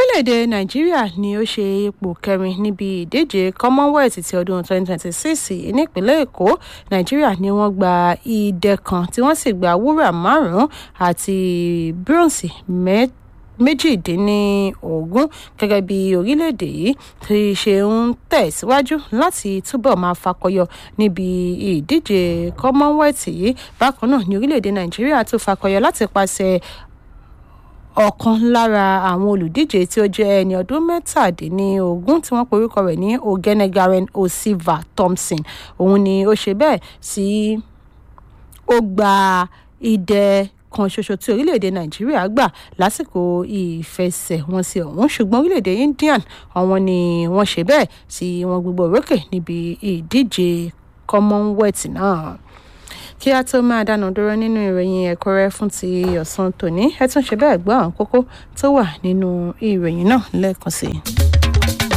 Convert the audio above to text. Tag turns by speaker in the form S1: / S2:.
S1: orílẹ̀-èdè nàìjíríà ni ó ṣe ipò kẹrin níbi ìdíje commonwealth ti ọdún 2026 nípínlẹ̀ èkó nàìjíríà ni wọ́n gba ìdẹ kan tí wọ́n sì gba wúrà márùn-ún àti bronze mẹ́ta méjìdínlógún gẹ́gẹ́ bí orílẹ̀-èdè yìí ti ṣe ń tẹ̀síwájú láti túbọ̀ máa fakọyọ níbi ìdíje commonwealth yìí bákan náà ní orílẹ̀-èdè nàìjíríà tún fakọyọ láti pàṣẹ ọ̀kan lára àwọn olùdíje tí ó jẹ́ ẹni ọdún mẹ́tàdínlógún tí wọ́n porúkọ rẹ̀ ní ogenegaren osiva thompson òun ni ó ṣe bẹ́ẹ̀ sí ó gba idẹ kan ṣoṣo tí orílẹ̀-èdè nàìjíríà gbà lásìkò ìfẹsẹ̀wọnsẹ̀ ọ̀hún ṣùgbọ́n orílẹ̀-èdè indian àwọn ni wọ́n ṣe bẹ́ẹ̀ tí wọ́n gbogbo òrókè níbi ìdíje commonwealth náà kí a tó máa dáná dúró nínú ìròyìn ẹ̀kọ́rẹ́ fún ti ọ̀sán tòní ẹ tún ṣe bẹ́ẹ̀ gbọ́ àwọn kókó tó wà nínú ìròyìn náà lẹ́ẹ̀kan sí i.